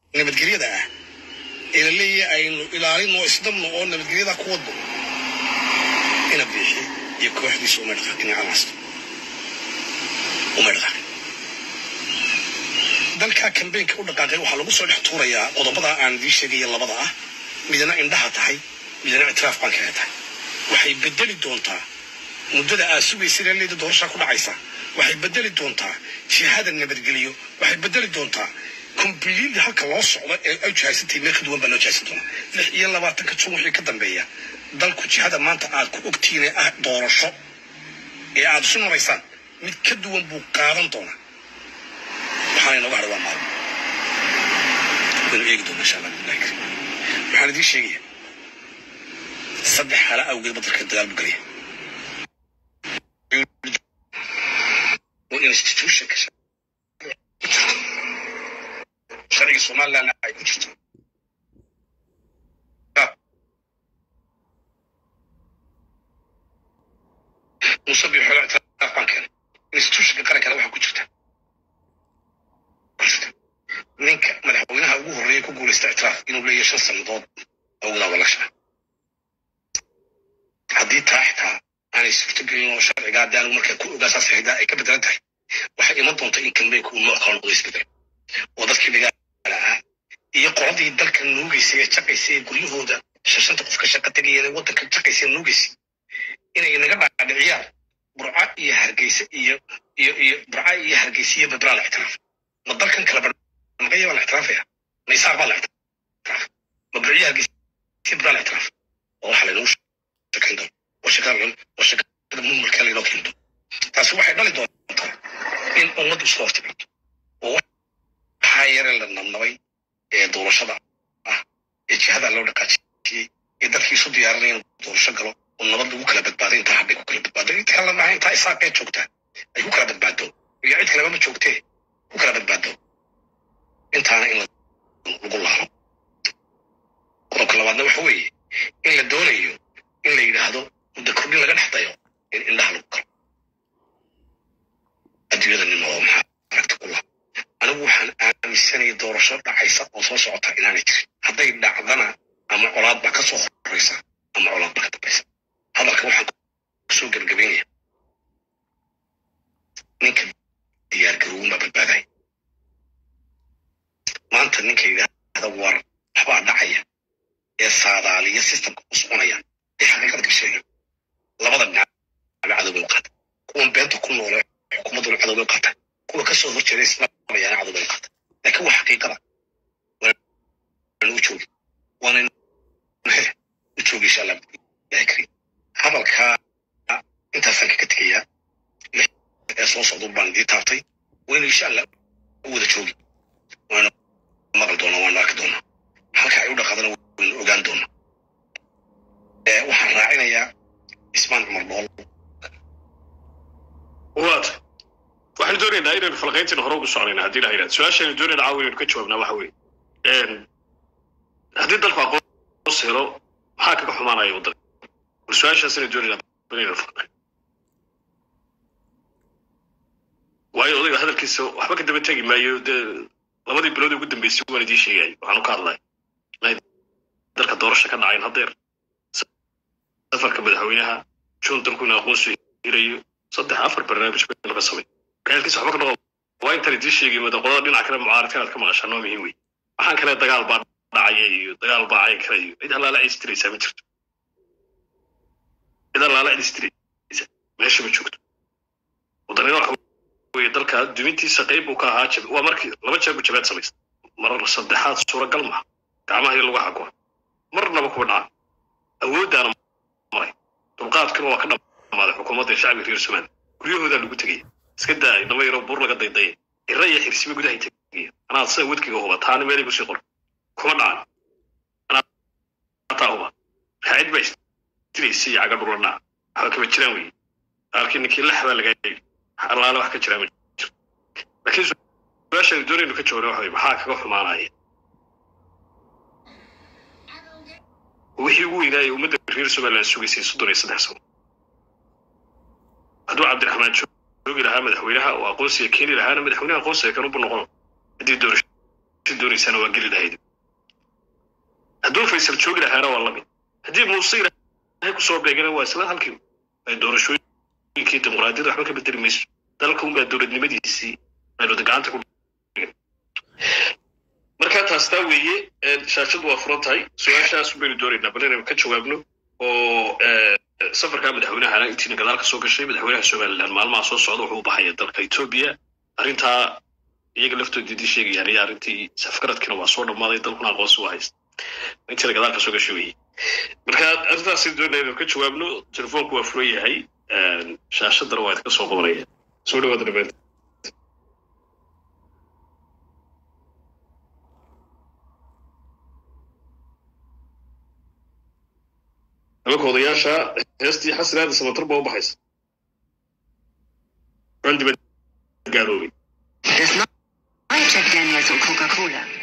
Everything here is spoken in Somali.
nabadgelyada ah ee la leeyahay aynu ilaalino isdabno oo nabadgelyada ku wadno ina biixi iyo kooxdiisa uma dhaqaaqin calaasto uma dhaqaaqin dalkaa kambeynka u dhaqaaqay waxaa lagu soo dhex tuurayaa qodobada aan idiin sheegaya labada ah midna indhaha tahay midna ictiraaf bankaga tahay waxay bedeli doontaa muddada aad sugaysa leeda doorashaa ku dhacaysa waxay bedeli doontaa jihada nabadgeliyo waxay bedeli doontaa kombiliid halka loo socdo ee ay jihaysantay meel ka duwan baa loo jihaysan doonaa lix iyo labaatanka jun wixii ka dambeeya dalku jihada maanta aad ku ogtihiin ee ah doorasho ee aad isu maraysaan mid ka duwan buu qaadan doonaa waxaana inooga hadhay waa maalmo waynu eegi doonaa insha allah billahi karim waxaan idiin sheegaya saddex xaalo awgeed badalka dagaal buu gelaya institutionka sharciga somalilandna ay ku jirto musabix xoola ictiraaf baan keenay institutionka qarankana waxaa ku jirta ninka madaxweynaha ugu horreeya ku guulaysta ictiraaf inuu leeyahay shan sannadood awgadaaba lagshaa haddii taa xitaa aanay suurtagelin oo sharciga haddii anigu markaa ku ogaa saas xidaa ay ka bedelan tahay waxay iman doonta in kambeynku uu nooc kala noqdo isbedel oo dadkii dhigaala ah iyo qoladii dalka nuugaysay ee jaqaysay ee guryahooda shashanta qof ka shaqa tegaya ee waddanka jaqaysay ee nuugaysay inay naga dhaadhiciyaan burca iyo hargeysa iyo iyo iyo burca iyo hargeysa iyo babraa la ictiraaf ma dalkan kala barmaqaya baa la ictiraafaya ma isaaq baa la ictiraaf ma burciyo hargeysa iyo babraa la ictiraaf oo waxaa laynoo shakayn doona oo shakada oo shakada mumulka laynoo keeni doona taasi waxay dhali doontaa in ummaddu isku hortimaado oo waxaa yare la nabnabay ee doorashada ah ee jihada loo dhaqaajiyey ee dalkii isu diyaarinaya inuu doorasho galo oo nabad lagu kala badbaado intaa hadhay ku kala badbaado inta kale maaha intaa isaaqee joogtaa ay ku kala badbaado iyo cid kaleba ma joogtee ku kala badbaado intaana in lagu laalo qodobka labaadna waxa weeye in la doonayo in la yidhaahdo muddo kordhin laga dhex dayo in indhaha lagu kalo adduunyada nin oo maxaa aragta ku laha anigu waxaan aaminsanaya doorasho dhacaysa oo soo socota inaanay jirin hadday dhacdana ama colaad baa ka soo horeysa ama colaad baa ka dambaysa hadalka waxaan kusoo gebagabeynaya ninka diyaargarowin baa badbaadaya maanta ninka yidhaahda war waxbaa dhacaya ee saadaaliya systemka ku soconaya ee xaqiiqada ka sheega labada dhinac cadowbay u qaata kuwan beenta ku noole xukuumadduna cadowbay u qaata kuwa kasoo horjeeda islaamayaana cadowbay u qaata laakiin waa xaqiiqada waanu u joogi waana u joogi insha allah ilahi kariim hadalkaa intaasaan kaga tegayaa ee soo socda baan idii taabtay waynu insha allah u wada joogi waanu maqli doonaa waanu arki doonaa halka ay u dhaqaadana waynu ogaan doonaa waxaan raacinayaa ismaan cumar dhool waata waxaynu doonaynaa inaynu falqayntina hore ugu soconayna haddii ilaha yidhahdo su-aashaynu doonayna caawa inaynu ka jawaabnaa waxa weeye haddii dalku aqoonsi helo maxaa kaga xumaanaya waddanka bal su-aashaas inaynu doonaynaa inaynu falqayn waayo odayga hadalkiisa waxba ka daba tegi maayo dee labadii bilood ugu dambeysay waan idiin sheegay waxaanu ka hadlay inay dalka doorasha ka dhacayn haddeer safarka madaxweynaha juun dalku in aqoonsi hirayo saddex afar barnaamij baynu ka samay gaalkiisa waxba ka noqon waa intaan idiin sheegay madaqolada dhinaca kale mucaaradka inaad ka maqashaan waa muhiim wey waxaan kale dagaal baa dhacaya iyo dagaal baa cayn kale iyo cid halaala cistiraysaa ma jirto cid halaala cistiraysa meesha ma joogto wadanina waxa weye dalka dumintiisa qayb uu ka ahaa jab waa markii laba jeer bu jabeed samaysta marar saddexaad suuragal maha gacmaha iyo lagu xakuwa marnaba kuwa dhaca awooddaana maray dulqaadkuna waa ka dhamaaday xukuumadda shacbiga reer somaali guryahoodaa lagu tegaya iska daay dhama yaro buur laga daydaya cira iyo xirsiba gudahay tegaya anaa sida wadkiga huba taana meelay kusii qor kuma dhacan anaa huba raacid baa istiraysa iyo caga dhulana waxba kama jiraan wey halkii ninkii lax baa laga yidhi alaale wax ka jiraa ma jiro laakiin su-aashaynu doonaynu ka jawaabna waxa wey maxaa kaga xumaanaya wixii ugu weynaayay ummadda reer somaliland sugaysay soddon iyo saddex sano hadduu cabdiraxmaan joogi lahaa madaxweynaha oo aqoonsiga keeni lahaana madaxweynaha aqoonsiga kan ubu noqon haddii doorasho doonaysana waa geli lahayd hadduu faysal joogi lahaana waa lamid haddii muuse ilaahay kusoo beegana waa isla halkii ay doorashooyinkii dimuqraadiyadda waxba ka bedeli mayso dalka unbaa dowladnimadiisii aynu gacanta ku marka taas taa weeye shaashadu waa furan tahay su-aashaas baynu doonaynaa bal inaynu ka jawaabno oo safarkaa madaxweynahana intiina gadaal ka soo gashay madaxweynaha somaliland maalmaha soo socda wuxuu u baxaya dalka etoobiya arrintaa iyaga laftoodidii sheegayaan iyo arrintii safgaradkiina waa soo dhammaaday dalkuna aqoonsi waa haysta intiina gadaal ka soo gashay weeye marka arrintaasay doonaya inaynu ka jawaabno telefoonku waa furan yahay shaashadana waa idinka soo qabanaya soo dhawaada dhameenta nimanka odayaasha heestii xasan aada samatar baa u baxaysa randibad gaaloobay Das neue Jack Daniels und Coca-Cola.